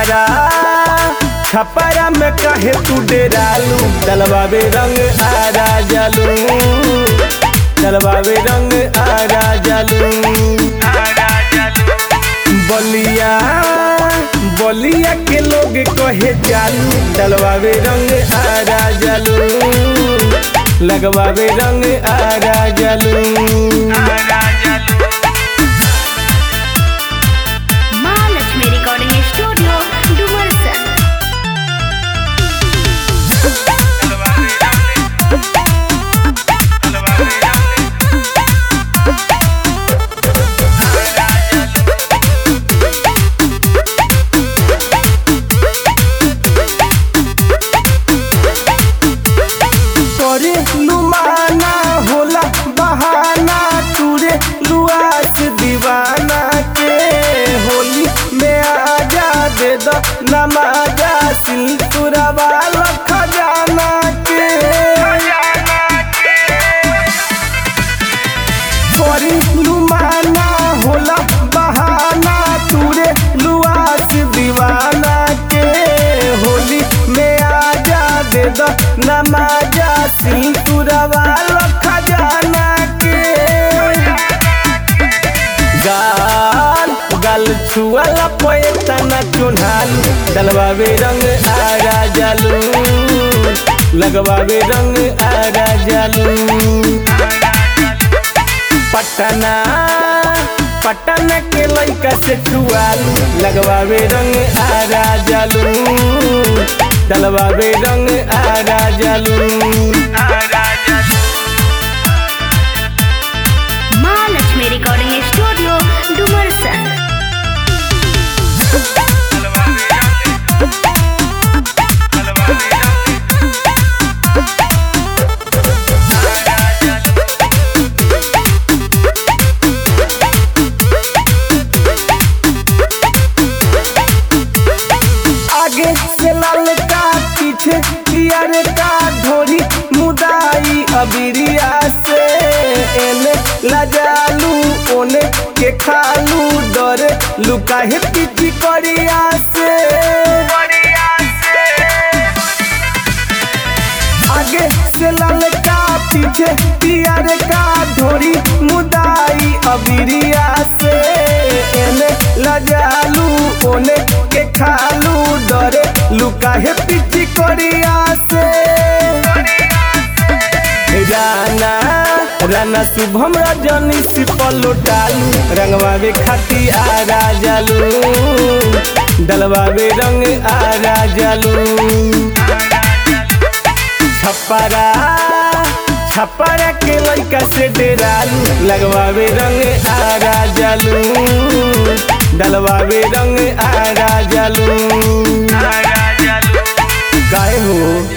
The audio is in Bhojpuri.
छपरा छपरा में कहे तू डेरालू डलवावे रंग आरा जालू डलवावे रंग आरा जालू बलिया बलिया के लोग कहे जालू डलवावे रंग आरा जालू लगवावे रंग आरा जालू महालक्ष्मी रिकॉर्डिंग स्टूडियो डुमरसन करे लुमाना होला बहाना तुरे लुआस दीवाना के होली में आजा दे दो नमाजा सिलतुरा वाला खजाना के करे लुमाना होला बहाना तुरे लुआस दीवाना के होली में आजा दे दो नमाजा सिलतुरा वाला खजाना के गाल गाल छुआला पैतना चुन्हालू डलवावे रंग आरा जालू लगवावे रंग आरा जालू पटना पटना के लइका से छुआलू लगवावे रंग आरा जालू डलवावे रंग आरा जालू महालक्ष्मी रिकॉर्डिंग स्टूडियो डुमरसन आगे से लाल का पीछे पियर का ढोरी मुदाई अबिरिया से एने लजालू ओने के खालू डर लुका है पीछी करिया से आगे से लाल का पीछे पियर का ढोरी मुदाई अबिरिया से एने लजालू ओने के खालू डरे लुका है पीछी करिया से राना राना शुभम रजनी से पलोटालू रंगवावे खाती आरा जालू डलवावे रंग आरा जालू छपरा छपरा के लइका से डेरालू लगवावे रंग आरा जालू डलवावे रंग आरा जालू काहे हो